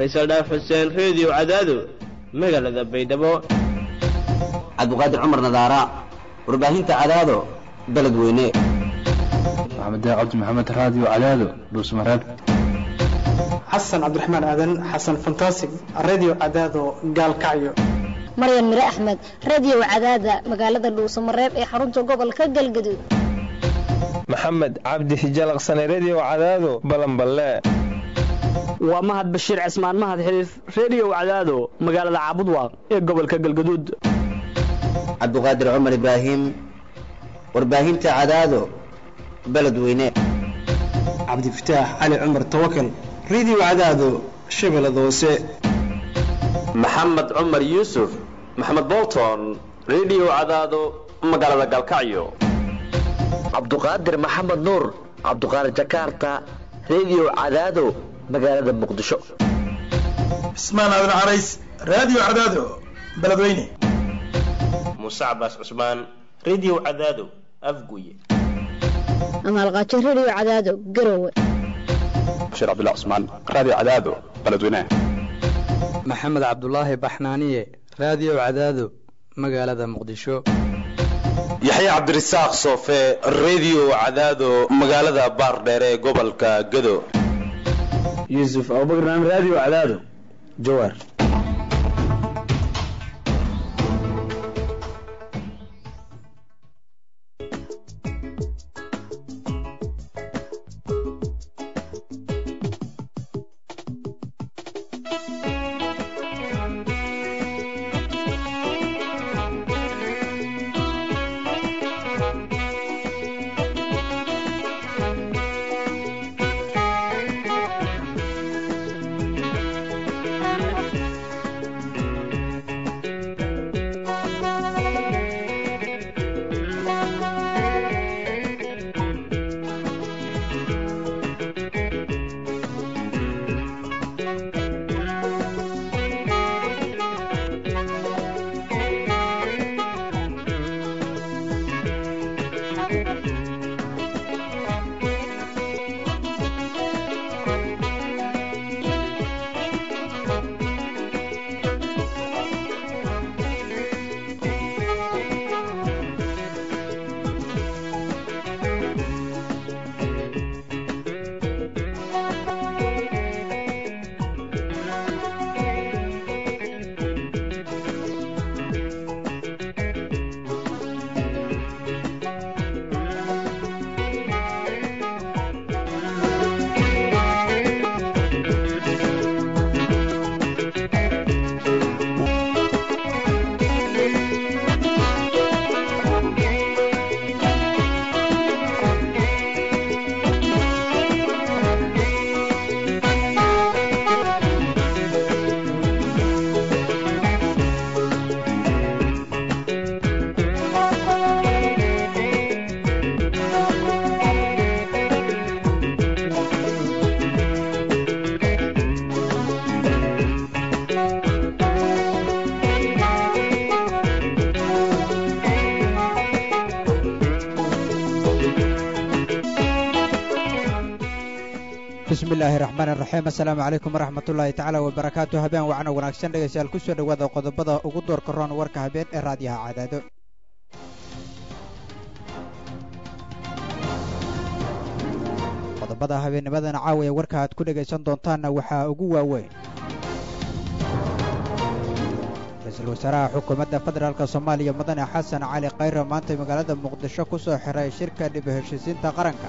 faysal dhaaf xuseen reediyo cadaado magaalada baydhabo cabdiqaadir cumar nadaara warbaahinta cadaado beledweyne maxamed cabdi maxamed raadiyo cadaado dhuusmareeb xasan cabdiraxmaan aadan xasan fantasig radio cadaado gaalkacyo maryan mire axmed radio cadaada magaalada dhuusamareeb ee xarunta gobolka galgaduud maxamed cabdi hijalaqsane redio cadaado balanballe waa mahad bashiir cismaan mahad xiliif redio cadaado magaalada caabudwaaq ee gobolka galgaduud cabdiqaadir cumar ibraahim warbaahinta cadaado beledweyne cabdifataax cali cumar tawakal radio cadaado shabeellada hoose maxamed cumar yuusuf maxamed bolton redio cadaado magaalada galkacyo cabduqaadir maxamed nuur cabduqaadir jakarta redio cadaado magaalada muqdisho cismaan aadan carays radio cadaado beledweyne muuse cabaas cusmaan redio cadaado afguye amaalqaajo redio cadaado garowe bashiir cabdullah cusmaan radio cadaado beledweyne maxamed cabdulaahi baxnaaniye radio cadaado magaalada muqdisho yaxye cabdirasaaq soofe redio cadaado magaalada baardheer ee gobolka gado yuusuf abubakar radio cadaado jawaar bismillaahi raxmaan iraxiim assalaamu calaykum waraxmatullaahi tacaala wabarakaatu habeen wacno wanaagsan dhegaystayaal ku soo dhowaada qodobada ugu doorka roon warka habeen ee raadiyaha cadaado qodobada habeennimadan caawa ee warka aad ku dhegaysan doontaanna waxaa ugu waaweyn ra-iisul wasaaraha xukuumadda federaalk soomaaliya mudane xasan cali khayre maantay magaalada muqdisho ku soo xiray shirka dhib heshiisiinta qaranka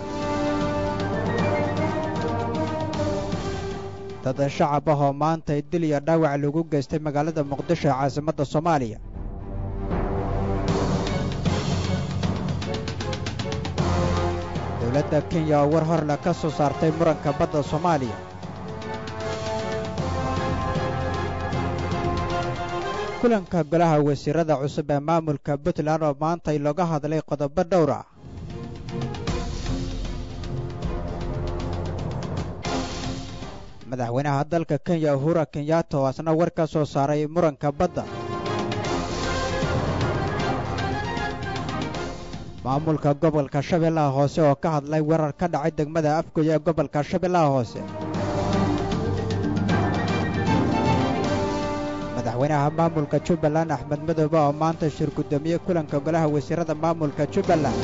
dad shacab ah oo maantay dil iyo dhaawac lagu geystay magaalada muqdisho ee caasimadda soomaaliya dowladda kenya oo war horle ka soo saartay muranka badda soomaaliya kulanka golaha wasiirada cusub ee maamulka puntland oo maantay looga hadlay qodobo dhowr ah madaxweynaha dalka kenya uhura kenyatta oo asna war ka soo saaray muranka badda maamulka gobolka shabeellaha hoose oo ka hadlay weerar ka dhacay degmada afgoy ee gobolka shabeellaha hoose madaxweynaha maamulka jubbaland axmed madoobe oo maanta shir guddoomiyey kulanka golaha wasiirada maamulka jubbaland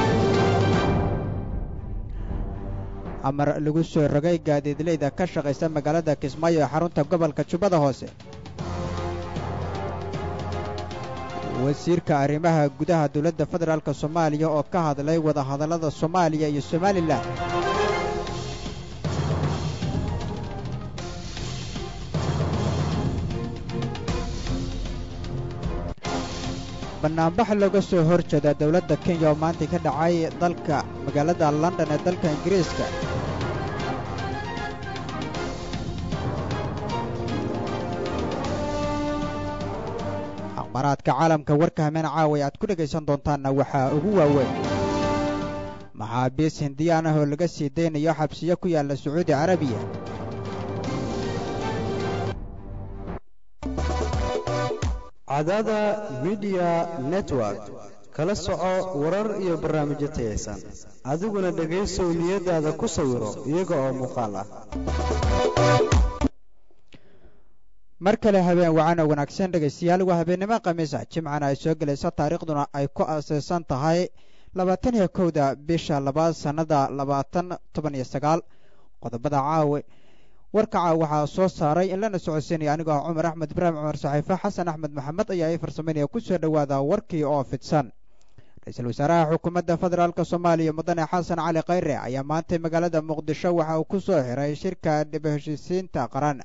amar lagu soo rogay gaadiidleyda ka shaqaysa magaalada kismaayo ee xarunta gobolka jubbada hoose wasiirka arrimaha gudaha dowladda federaalk soomaaliya oo ka hadlay wadahadallada soomaaliya iyo somalilan bannaanbax looga soo hor jeeda dowladda kenya oo maanta ka dhacay dalka magaalada london ee dalka ingiriiska akhbaaraadka caalamka warka hameen caaway aad ku dhegaysan doontaanna waxaa ugu waaweyn maxaabiis hindiyaan ah oo laga sii daynayo xabsiyo ku yaalla sacuudi carabiya cadada midiya network kala soco warar iyo barnaamijyo tayaysan adiguna dhegaysow niyadaada ku sawiro iyaga oo muuqaal ah mar kale habeen wacan oo wanaagsan dhegaystayaal waa habeennimo khamiisa jimcana ay soo gelayso taariikhduna ay ku aasaysan tahay labaatan iyo kowda bisha labaad sannada labaatan toban iyo sagaal qodobada caawe warka caaw waxaa soo saaray in lana socodsiinaya anigoo ah cumar axmed ibraahim cumar saxiife xasan axmed maxamed ayaa ii farsamaynaya ku soo dhowaada warkii oo fidsan ra-iisul wasaaraha xukuumadda federaalk soomaaliya mudane xasan cali khayre ayaa maantay magaalada muqdisho waxa uu ku soo xiray shirka dhib heshiisiinta qaran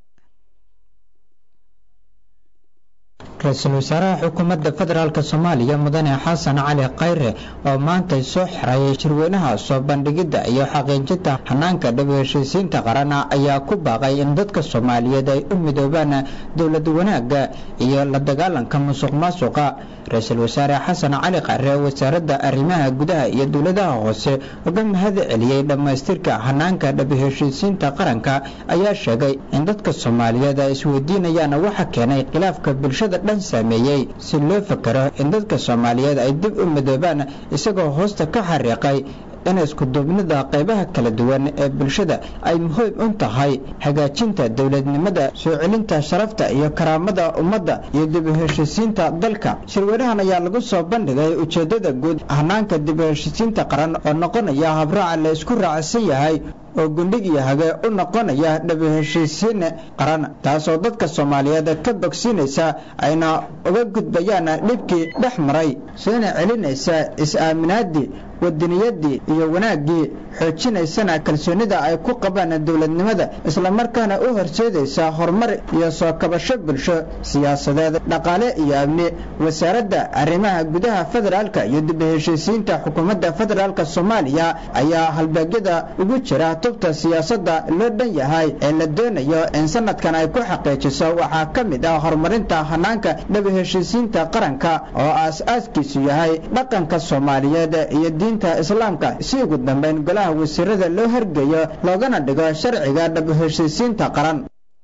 ra-iisul wasaaraha xukuumadda federaalk soomaaliya mudane xasan cali khayre oo maantay soo xiray shirweynaha soo bandhigidda iyo xaqiijinta hanaanka dhib heshiisiinta qaran ayaa ku baaqay in dadka soomaaliyeed ay u midoobaan dowlad wanaagga iyo la dagaalanka musuq maasuqa ra-iisul wasaare xasan cali khayre wasaaradda arrimaha gudaha iyo dowladaha hoose uga mahad celiyey dhammaystirka hanaanka dhib heshiisiinta qaranka ayaa sheegay in dadka soomaaliyeed ay isweydiinayaan waxa keenay khilaafka bulshada dhan saameeyey si loo fakero in dadka soomaaliyeed ay dib u midoobaan isagoo hoosta ka xariiqay in iskuduubnida qaybaha kala duwan ee bulshada ay muhiim u tahay hagaajinta dowladnimada soo celinta sharafta iyo karaamada ummadda iyo dib u heshiisiinta dalka shirweynahan ayaa lagu soo bandhigay ujeeddada guud hanaanka dib u heshiisiinta qaran oo noqonaya habraaca la isku raacsan yahay oo gundhig iyo hage u noqonaya dhib heshiisiin qaran taasoo dadka soomaaliyeed ka bogsiinaysa ayna uga gudbayaan dhibkii dhex maray soona celinaysa is-aaminaadii wadaniyadii iyo wanaaggii xoojinaysana kalsoonida ay ku qabaan dowladnimada islamarkaana u horseedaysa horumar iyo soo kabasho bulsho siyaasadeed dhaqaale iyo amni wasaaradda arrimaha gudaha federaalka iyo dib heshiisiinta xukuumadda federaalk soomaaliya ayaa halbeegyada ugu jira tubta siyaasadda loo dhan yahay ee la doonayo in sanadkan ay ku xaqiijiso waxaa ka mid ah horumarinta hanaanka dhib heshiisiinta qaranka oo aas-aaskiisu yahay dhaqanka soomaaliyeed iyo diinta islaamka si ugu dambeyn golaha wasiirada loo horgeeyo loogana dhigo sharciga dhab heshiisiinta qaran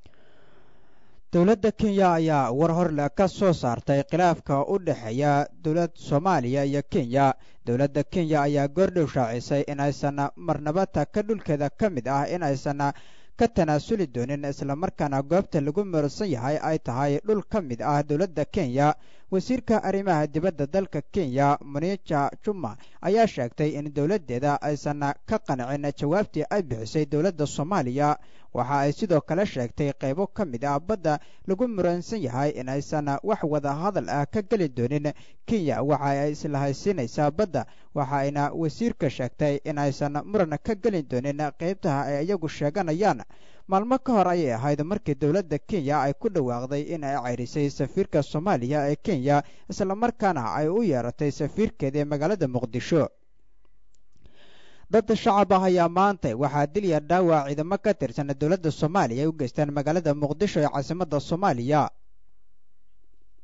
dowladda kenya ayaa war horle ka soo saartay khilaafka u dhexeeya dowlad soomaaliya iyo kenya dowladda kenya ayaa goordhow shaacisay in aysan marnabata ka dhulkeeda ka mid ah in aysan ka tanaasuli doonin islamarkaana goobta lagu muransan yahay ay tahay dhul ka mid ah dowladda kenya wasiirka arrimaha dibadda dalka kenya munija juma ayaa sheegtay in dowladdeeda aysan ka qancin jawaabtii ay bixisay dowladda soomaaliya waxa ay sidoo kale sheegtay qaybo ka mid ah badda lagu muransan yahay in aysan wax wada hadal ah ka geli doonin kenya waxa ay isla haysiinaysaa badda waxa ayna wasiirka sheegtay in aysan muran ka geli doonin qaybtaha ay iyagu sheeganayaan maalmo ka hor ayay ahayd markii dowladda kenya ay ku dhawaaqday in ay ceyrisay safiirka soomaaliya ee kenya islamarkaana ay u yeeratay safiirkeeda ee magaalada muqdisho dad shacab ah ayaa maantay waxaa dilya dhaawac ciidamo ka tirsan dowladda soomaaliya ay u geystaan magaalada muqdisho ee caasimadda soomaaliya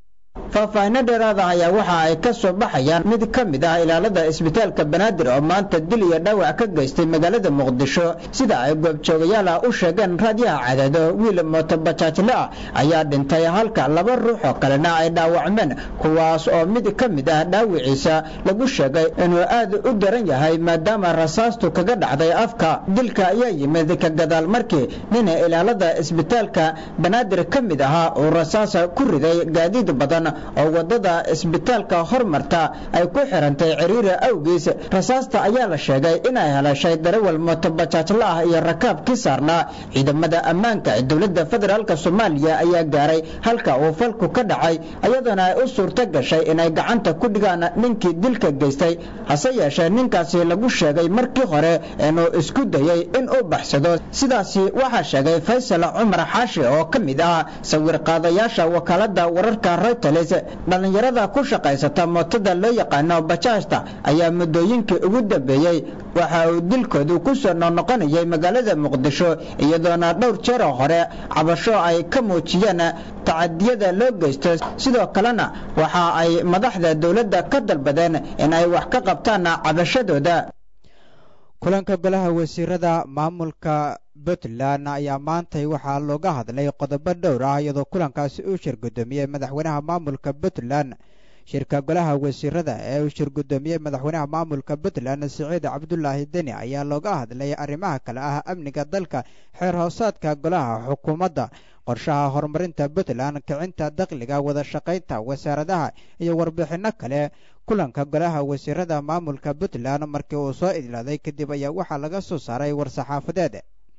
faahfaahino dheeraada ayaa waxa ay ka soo baxayaan mid ka mid ah ilaalada isbitaalka banaadir oo maanta dil iyo dhaawac ka geystay magaalada muqdisho sida ay goobjoogayaal ah u sheegeen raadiyaha cadaado wiil mootobajaajle ah ayaa dhintay halka laba ruux oo kalena ay dhaawacmeen kuwaas oo mid ka mid ah dhaawiciisa lagu sheegay inuu aad u daran yahay maadaama rasaastu kaga dhacday afka dilka ayaa yimid ka gadaal markii nina ilaalada isbitaalka banaadir ka mid ahaa uu rasaasa ku riday gaadiid badan oo wadada isbitaalka hormarta ay ku xirantay ciriiri awgiis rasaasta ayaa la sheegay inay helashay darawal mootobajaajla ah iyo rakaabkii saarnaa ciidamada ammaanka ee dowladda federaalk soomaaliya ayaa gaaray halka uu falku ka dhacay iyadoona ay u suurto gashay inay gacanta ku dhigaan ninkii dilka geystay hase yeeshee ninkaasi lagu sheegay markii hore inuu isku dayey in uu baxsado sidaasi waxaa sheegay faysal cumar xaashi oo ka mid ah sawir qaadayaasha wakaalada wararka reuters dhallinyarada ku shaqaysata mootada loo yaqaano bajaajta ayaa muddooyinkii ugu dambeeyey waxa uu dilkoodu ku soo noqnoqonayay magaalada muqdisho iyadoona dhowr jeeroo hore cabasho ay ka muujiyeen tacadiyada loo geysto sidoo kalena waxa ay madaxda dowladda ka dalbadeen in ay wax ka qabtaan cabashadooda kulanka golaha wasiirada maamulka puntland ayaa maantay waxaa looga hadlay qodobo dhowr ah iyadoo kulankaasi uu shir guddoomiyey madaxweynaha maamulka puntland shirka golaha wasiirada ee uu shir guddoomiyey madaxweynaha maamulka puntland siciid cabdulaahi deni ayaa looga hadlay arrimaha kale ah amniga dalka xeer hoosaadka golaha xukuumadda qorshaha horumarinta puntland kicinta dakhliga wada shaqaynta wasaaradaha iyo warbixinno kale kulanka golaha wasiirada maamulka puntland markii uu soo idlaaday kadib ayaa waxaa laga soo saaray war-saxaafadeed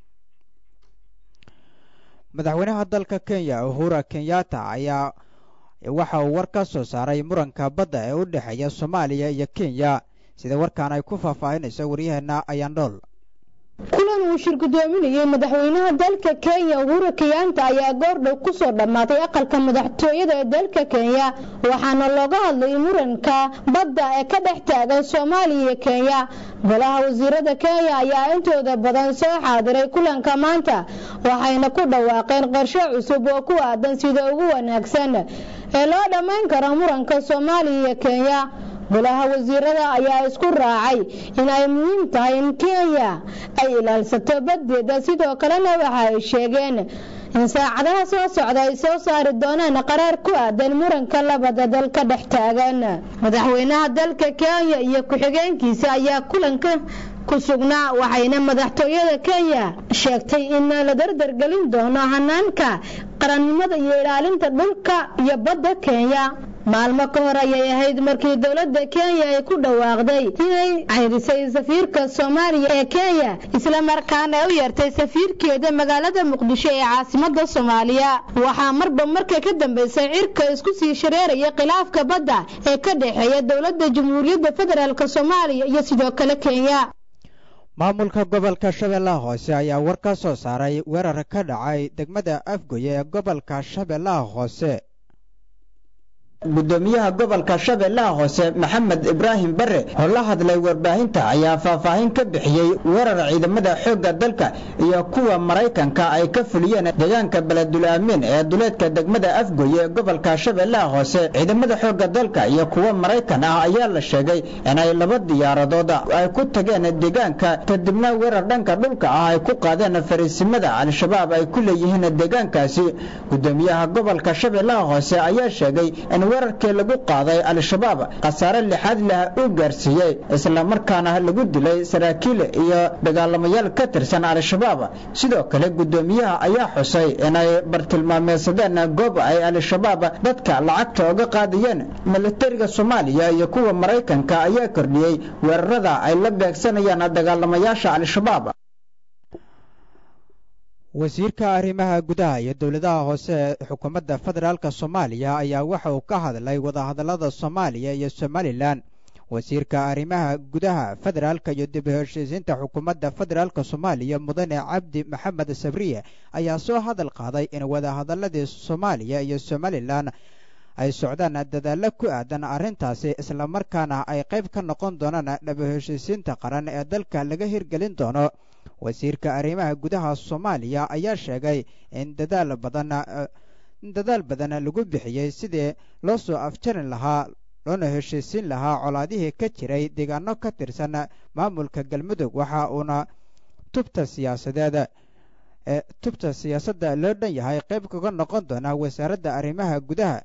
madaxweynaha dalka kenya uhura kenyatta ayaa waxa uu war ka soo saaray muranka badda ee u dhexeeya soomaaliya iyo kenya sida warkaan ay ku faahfaahinayso waryaheena ayaandhool kulan uu shir guddoominayay madaxweynaha dalka kenya uhuru kenyaanta ayaa goordhow kusoo dhammaatay aqalka madaxtooyada ee dalka kenya waxaana looga hadlay muranka badda ee ka dhex taagan soomaaliya iyo kenya golaha wasiirada kenya ayaa intooda badan soo xaadiray kulanka maanta waxayna ku dhawaaqeen qorshe cusub oo ku aadan sida ugu wanaagsan ee loo dhammayn karo muranka soomaaliya iyo kenya golaha wasiirada ayaa isku raacay in ay muhiim tahay in kenya ay ilaalsato baddeeda sidoo kalena waxa ay sheegeen in saacadaha soo socda ay soo saari doonaan qaraar ku aadan muranka labada dal ka dhex taagan madaxweynaha dalka kenya iyo ku-xigeenkiisa ayaa kulanka ku sugnaa waxayna madaxtooyada kenya sheegtay in la dardargelin doono hanaanka qarannimada iyo ilaalinta dhulka iyo badda kenya maalmo ka hor ayay ahayd markii dowladda kenya ay ku dhawaaqday inay cayrisay safiirka soomaaliya ee kenya islamarkaana ay u yeertay safiirkeeda magaalada muqdisho ee caasimada soomaaliya waxaa marba marka ka dambeysay cirka isku sii shareeraya khilaafka badda ee ka dhexeeya dowladda jamhuuriyadda federaalk soomaaliya iyo sidoo kale kenya maamulka gobolka shabeellaha hoose ayaa war ka soo saaray weerar ka dhacay degmada afgoye ee gobolka shabeellaha hoose gudoomiyaha gobolka shabeellaha hoose maxamed ibraahim bare oo la hadlay warbaahinta ayaa faahfaahin ka bixiyey weerar ciidamada xoogga dalka iyo kuwa maraykanka ay ka fuliyeen deegaanka beledul-aamin ee duleedka degmada afgoye ee gobolka shabeellaha hoose ciidamada xoogga dalka iyo kuwa maraykan ah ayaa la sheegay inay laba diyaaradood ay ku tageen deegaanka kadibna weerar dhanka dhulka ah ay ku qaadeen fariisimada al-shabaab ay ku leeyihiin deegaankaasi gudoomiyaha gobolka shabeellaha hoose ayaa sheegay in weerarkii lagu qaaday al-shabaab khasaare lixaad leh uu gaarsiiyey islamarkaana lagu dilay saraakiil iyo dagaalamayaal ka tirsan al-shabaab sidoo kale gudoomiyaha ayaa xusay inay bartilmaameedsadeen goob ay al-shabaab dadka lacagta uga qaadayeen militariga soomaaliya iyo kuwa maraykanka ayaa kordhiyey weerarada ay la beegsanayaan dagaalamayaasha al-shabaab wasiirka arrimaha gudaha iyo dowladaha hoose ee xukuumadda federaalk soomaaliya ayaa waxa uu ka hadlay wadahadallada soomaaliya iyo somalilan wasiirka arrimaha gudaha federaalka iyo dib u heshiisiinta xukuumadda federaalk soomaaliya mudane cabdi maxamed sabriye ayaa soo hadal qaaday in wadahadalladii soomaaliya iyo somalilan ay socdaan dadaallo ku aadan arrintaasi islamarkaana ay qayb ka noqon doonaan dhab u heshiisiinta qaran ee dalka laga hirgelin doono wasiirka arrimaha gudaha soomaaliya ayaa sheegay in dadaal badan in dadaal badan lagu bixiyey sidii loo soo afjarin lahaa loona heshiisiin lahaa colaadihii ka jiray deegaano ka tirsan maamulka galmudug waxa uuna tubta siyaasadeed ee tubta siyaasadda loo dhan yahay qayb kaga noqon doona wasaaradda arrimaha gudaha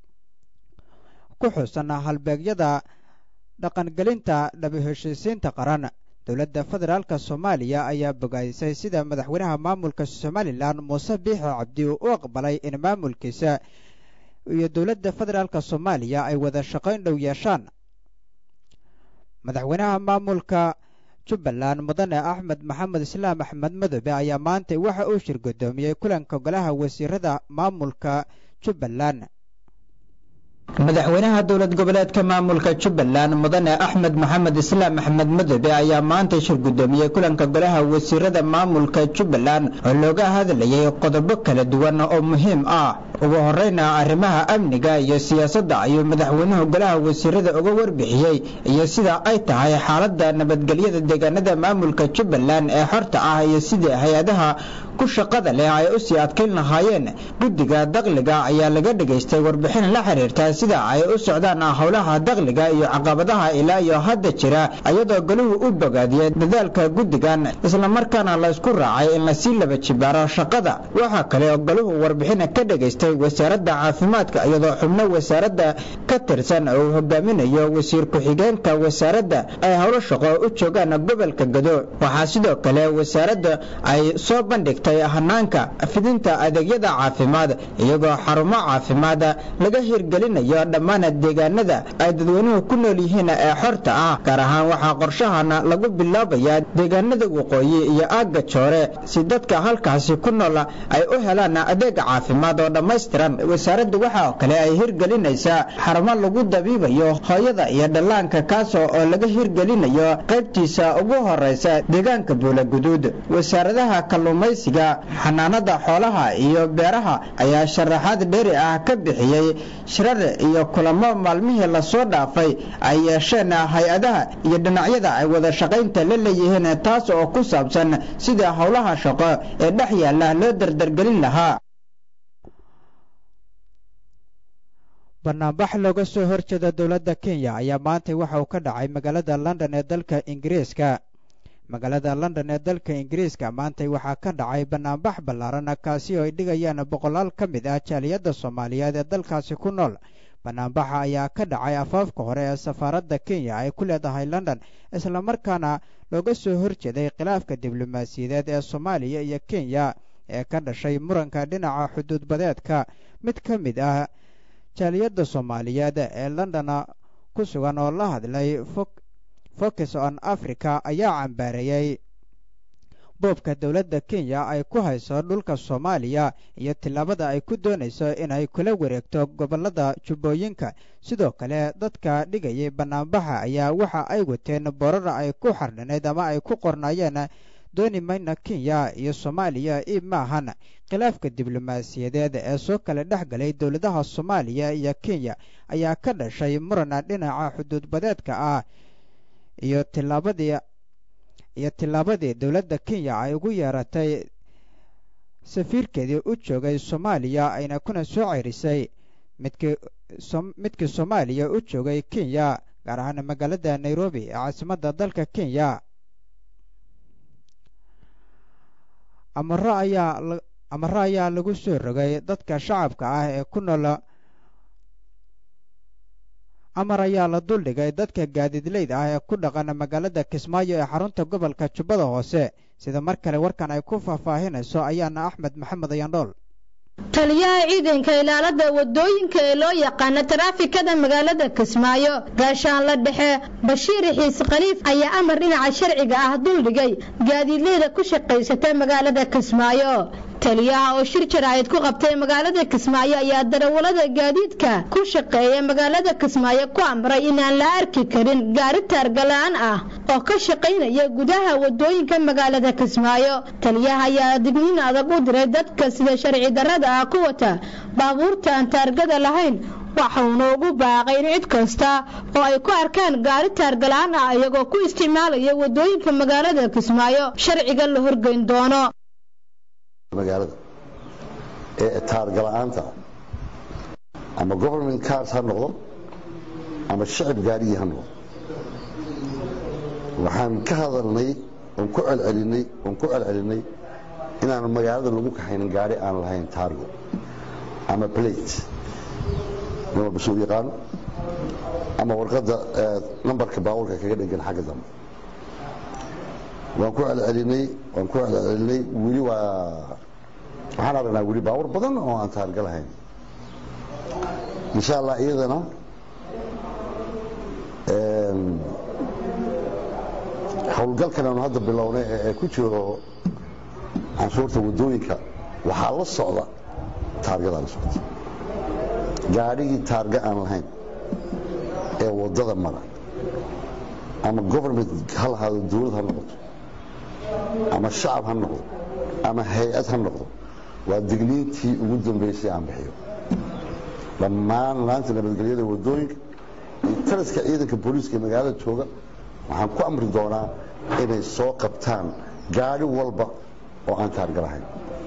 ku xusan halbeegyada dhaqangelinta dhaba heshiisiinta qaran dowladda federaalka soomaaliya ayaa bogaadisay sida madaxweynaha maamulka somalilan muuse biixi cabdi uu u aqbalay in maamulkiisa iyo dowladda federaalka soomaaliya ay wada shaqayn dhow yeeshaan madaxweynaha maamulka jubbaland mudane axmed maxamed islaam axmed madobe ayaa maanta waxa uu shir guddoomiyey kulanka golaha wasiirada maamulka jubbaland madaxweynaha dowlad goboleedka maamulka jubbaland mudane axmed maxamed islaam axmed madobe ayaa maanta shir guddoomiyey kulanka golaha wasiirada maamulka jubbaland oo looga hadlayay qodobo kala duwan oo muhiim ah ugu horeyna arrimaha amniga iyo siyaasadda ayuu madaxweynuhu golaha wasiirada uga warbixiyey iyo sida ay tahay xaaladda nabadgelyada deegaanada maamulka jubbaland ee xorta ah iyo sidii hay-adaha ku shaqada leh ay u sii adkayn lahaayeen guddiga dakliga ayaa laga dhegaystay warbixin la xiriirta sida ay u socdaan howlaha dakliga iyo caqabadaha ilaa iyo hadda jira iyadoo goluhu u bogaadiyey dadaalka guddigan islamarkaana laysku raacay in lasii laba jibaaro shaqada waxaa kale oo goluhu warbixin ka dhegaystay wasaaradda caafimaadka iyadoo xubno wasaaradda ka tirsan uu hogaaminayo wasiir ku-xigeenka wasaaradda ay howlo shaqo u joogaan gobolka gado waxaa sidoo kale wasaaradda ay soo bandhigtay hanaanka fidinta adeegyada caafimaad iyagoo xarumo caafimaad laga hirgelinayo dhammaan deegaanada ay dadweynuhu ku nool yihiin ee xorta ah gaar ahaan waxaa qorshahana lagu bilaabayaa deegaanada waqooyi iyo aagga joore si dadka halkaasi ku nool ay u helaan adeeg caafimaad oo dhammaystiran wasaaraddu waxaa kale ay hirgelinaysaa xarumo lagu dabiibayo hooyada iyo dhallaanka kaasoo oo laga hirgelinayo qaybtiisa ugu horeysa deegaanka buulaguduud wasaaradaha kalluumaysiga xanaanada xoolaha iyo beeraha ayaa sharaxaad dheeri ah ka bixiyey shirar iyo kulamo maalmihii lasoo dhaafay ay yeesheen hay-adaha iyo dhinacyada ay wada shaqaynta la leeyihiin taas oo ku saabsan sida howlaha shaqo ee dhex yaalla loo dardargelin lahaa banaanbax looga soo horjeeda dowladda kenya ayaa maanta waxa uu ka dhacay magaalada london ee dalka ingiriiska magaalada london ee dalka ingiriiska maantay waxaa ka dhacay banaanbax ballaaran kaasi oo ay dhigayaan boqolaal ka mid ah jaaliyadda soomaaliyeed ee dalkaasi ku nool banaanbaxa ayaa ka dhacay afaafka hore ee safaaradda kenya ay ku leedahay london islamarkaana looga soo horjeeday khilaafka diblomaasiyadeed ee soomaaliya iyo kenya ee ka dhashay muranka dhinaca xuduudbadeedka mid ka mid ah jaaliyadda soomaaliyeed ee london ku sugan oo la hadlay focus on africa ayaa cambaareeyey boobka dowladda kenya ay ku hayso dhulka soomaaliya iyo tillaabada ay ku doonayso inay kula wareegto gobollada jubbooyinka sidoo kale dadka dhigayay banaanbaxa ayaa waxa ay wateen borara ay ku xardhanayd ama ay ku qornaayeen dooni mayna kenya iyo soomaaliya ib maahan khilaafka diblomaasiyadeed ee soo kala dhex galay dowladaha soomaaliya iyo kenya ayaa ka dhashay murana dhinaca xuduudbadeedka ah iyo tillaabadii iyo tillaabadii dowladda kenya ay ugu yeeratay safiirkeedii u joogay soomaaliya ayna kuna soo cerisay midkii midkii soomaaliya u joogay kenya gaar ahaan magaalada nairobi ee caasimadda dalka kenya amaro ayaa amaro ayaa lagu soo rogay dadka shacabka ah ee ku nool amar ayaa la duldhigay dadka gaadiidleyda ah ee ku dhaqan magaalada kismaayo ee xarunta gobolka jubbada hoose sida mar kale warkan ay ku faahfaahinayso ayaana axmed maxamed ayandhool taliyaha ciidanka ilaalada wadooyinka ee loo yaqaana taraafikada magaalada kismaayo gaashaanla dhexe bashiir xiis khaliif ayaa amar dhinaca sharciga ah duldhigay gaadiidleyda ku shaqaysata magaalada kismaayo taliyaha oo shir jaraa'id ku qabtay magaalada kismaayo ayaa darawalada gaadiidka ku shaqeeya magaalada kismaayo ku amray inaan la arki karin gaari taargalaan ah oo ka shaqaynaya gudaha wadooyinka magaalada kismaayo taliyaha ayaa digniin adag u diray dadka sida sharci darrada ah ku wata baabuurta aan taargada lahayn waxauna ugu baaqay in cid kasta oo ay ku arkaan gaari taargalaan ah iyagoo ku isticmaalaya wadooyinka magaalada kismaayo sharciga la horgeyn doono magaalada ee taargala-aanta ama government cars ha noqdo ama shacib gaarigii ha noqdo waxaan ka hadalnay oon ku celcelinay oon ku celcelinay inaan magaalada lagu kaxaynin gaari aan lahayn taargo ama plate nin walba suu yaqaano ama warqadda nambarka baabuurka kaga dhegan xagga dambe waan ku celcelinay waan ku celcelinay weli waa waxaan aragnaa weli baabuur badan oo aan taarga lahayn insha allah iyadana howlgalkan aanu hadda bilownay ee ku jiro canshuurta wadooyinka waxaa la socda taargadaa la socda gaadhigii taarga aan lahayn ee wadada mara ama government ha lahaado dawlad ha noqoto ama shacab ha noqdo ama hay-ad ha noqdo waa digniintii ugu dambaysay aan bixiyo dhammaan laanta nabadgelyada wadooyinka iyo taliska ciidanka booliiska magaalada jooga waxaan ku amri doonaa inay soo qabtaan gaadhi walba oo aan taarga lahayn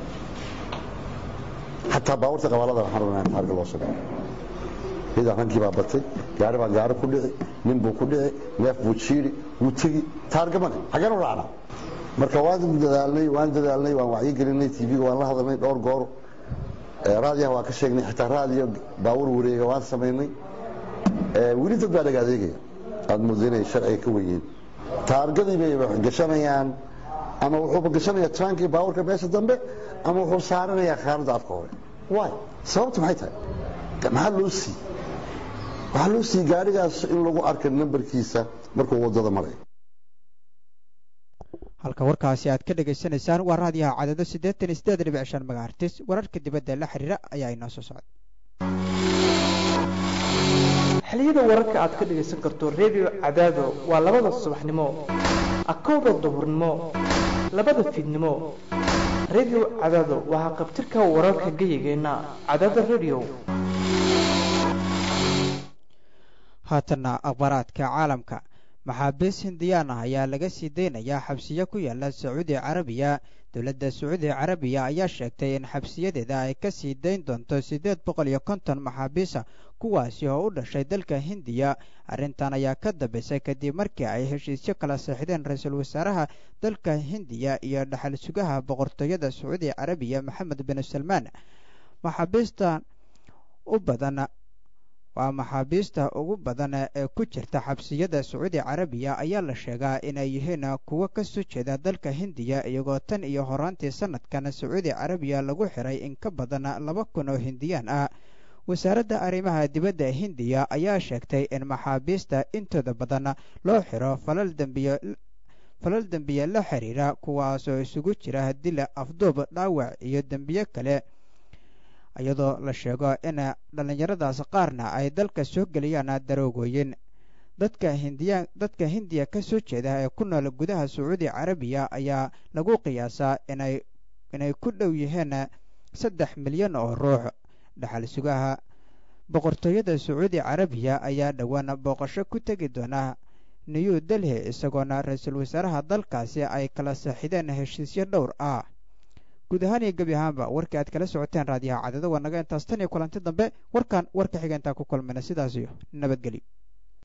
xataa baabuurta qabaalada waxaan rabnaa in taarga loo sameeyo ciidan rankii baa batay gaari baa gaari ku dhici nin buu ku dhici neef buu jiiri wuu tegi taarga mane xaggeen u raacnaa marka waan dadaalnay waan dadaalnay waan wacyigelinay tv-ga waan la hadalnay dhowr goor raadiyaha waan ka sheegnay xitaa raadiyo baabuur wareega waan samaynay weli dad baa dhaga adeegaya aad moodo inay sharciga ka wenyihiin taargadii bay gashanayaan ama wuxuuba gashanayaa taankii baabuurka meesha dambe ama wuxuu saaranayaa khaaradda afka hore waay sababtu maxay tahay maxaa loo sii waxaa loo sii gaadhigaas in lagu arka nambarkiisa markuu waddada marayo halka warkaasi aad ka dhegaysanaysaan waa raadiyaha cadado siddeetan iyo siddeed dhibic shan magahartis wararka dibadda la xiriira ayaa inoo soo socda xiliyada wararka aad ka dhegaysan karto redio cadaado waa labada subaxnimo akowda duhurnimo labada fiidnimo redio cadaado waa haqabtirka wararka geyigeenna cadaada redio haatanna akhbaaraadka caalamka maxaabiis hindiyaan ah ayaa laga sii daynayaa xabsiyo ku yaala sacuudi carabiya dowladda sacuudi carabiya ayaa sheegtay in xabsiyadeeda ay ka sii dayn doonto siddeed boqol iyo konton maxaabiisa kuwaasi oo u dhashay dalka hindiya arrintan ayaa ka dambaysay kadib markii ay heshiisyo kala seexdeen ra-iisul wasaaraha dalka hindiya iyo dhaxal sugaha boqortooyada sacuudi carabiya maxamed bin salmaan maxaabiista u badan waa maxaabiista ugu badan ee ku jirta xabsiyada sacuudi carabiya ayaa la sheegaa inay yihiin kuwo ka soo jeeda dalka hindiya iyagoo tan iyo horaantii sanadkan sacuudi carabiya lagu xiray in ka badan laba kun oo hindiyaan ah wasaaradda arrimaha dibadda hindiya ayaa sheegtay in maxaabiista intooda badan loo xiro falal dembiyo falal dembiye la xiriira kuwaasoo isugu jira dila afduub dhaawac iyo dembiyo kale iyadoo la sheego in dhallinyaradaas qaarna ay dalka soo geliyaan daroogooyin dadka hindiya dadka hindiya ka soo jeeda ee ku nool gudaha sacuudi carabiya ayaa lagu qiyaasaa inay inay ku dhow yihiin saddex milyan oo ruux dhaxal sugaha boqortooyada sacuudi carabiya ayaa dhowaan booqasho ku tegi doona new delhi isagoona ra-iisul wasaaraha dalkaasi ay kala saaxideen heshiisyo dhowr ah guud ahaan iyo gebi ahaanba warkii aad kala socoteen raadiyaha cadado waa naga intaas tan iyo kulanti dambe warkan warka xiga intaan ku kulmayna sidaas iyo nabadgelyo